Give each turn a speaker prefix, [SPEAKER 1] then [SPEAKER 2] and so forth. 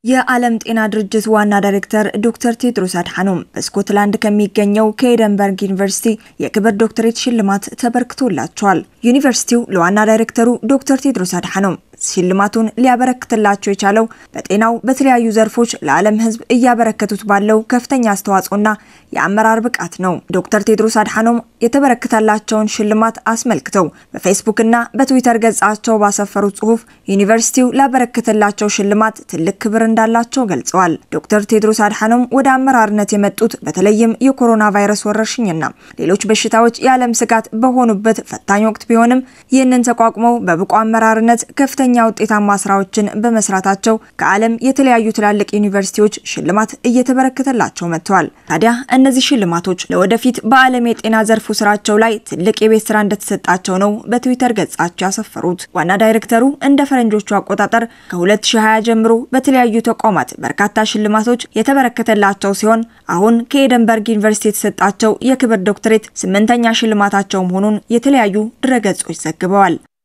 [SPEAKER 1] የዓለም ጤና ድርጅት ዋና ዳይሬክተር ዶክተር ቴድሮስ አድሓኖም በስኮትላንድ ከሚገኘው ከኤደንበርግ ዩኒቨርሲቲ የክብር ዶክተሬት ሽልማት ተበርክቶላቸዋል። ዩኒቨርሲቲው ለዋና ዳይሬክተሩ ዶክተር ቴድሮስ አድሓኖም ሽልማቱን ሊያበረክትላቸው የቻለው በጤናው በተለያዩ ዘርፎች ለዓለም ሕዝብ እያበረከቱት ባለው ከፍተኛ አስተዋጽኦና የአመራር ብቃት ነው። ዶክተር ቴድሮስ አድሓኖም የተበረከተላቸውን ሽልማት አስመልክተው በፌስቡክና በትዊተር ገጻቸው ባሰፈሩት ጽሑፍ ዩኒቨርሲቲው ላበረከተላቸው ሽልማት ትልቅ ክብር እንዳላቸው ገልጸዋል። ዶክተር ቴድሮስ አድሓኖም ወደ አመራርነት የመጡት በተለይም የኮሮና ቫይረስ ወረርሽኝና ሌሎች በሽታዎች የዓለም ስጋት በሆኑበት ፈታኝ ወቅት ቢሆንም ይህንን ተቋቁመው በብቁ አመራርነት ከፍተኛ ውጤታማ ስራዎችን በመስራታቸው ከዓለም የተለያዩ ትላልቅ ዩኒቨርሲቲዎች ሽልማት እየተበረከተላቸው መጥተዋል። ታዲያ እነዚህ ሽልማቶች ለወደፊት በዓለም የጤና ዘርፉ ስራቸው ላይ ትልቅ የቤት ስራ እንደተሰጣቸው ነው በትዊተር ገጻቸው ያሰፈሩት። ዋና ዳይሬክተሩ እንደ ፈረንጆቹ አቆጣጠር ከ2020 ጀምሮ በተለያዩ ተቋማት በርካታ ሽልማቶች የተበረከተላቸው ሲሆን አሁን ከኤደንበርግ ዩኒቨርሲቲ የተሰጣቸው የክብር ዶክተሬት ስምንተኛ ሽልማታቸው መሆኑን የተለያዩ ድረገጾች ዘግበዋል።